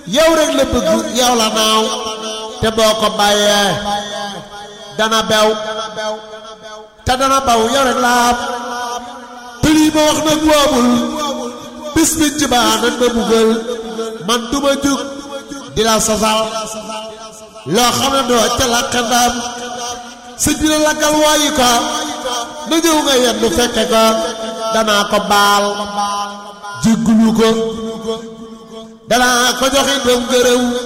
yow rek la bëgg yow la naaw te boo ko bàyyee dana bew te dana baw yow rek la am te lii ma wax nag woomul bis bi ci baa nañ ma buggal man duma jug di la sosal loo xam ne doo ca làkk ndam sëñ bi la lakkal waayi ko na ñëw nga yendu fekke ko danaa ko baal jéggulu ko danaa ko joxe doom gërëw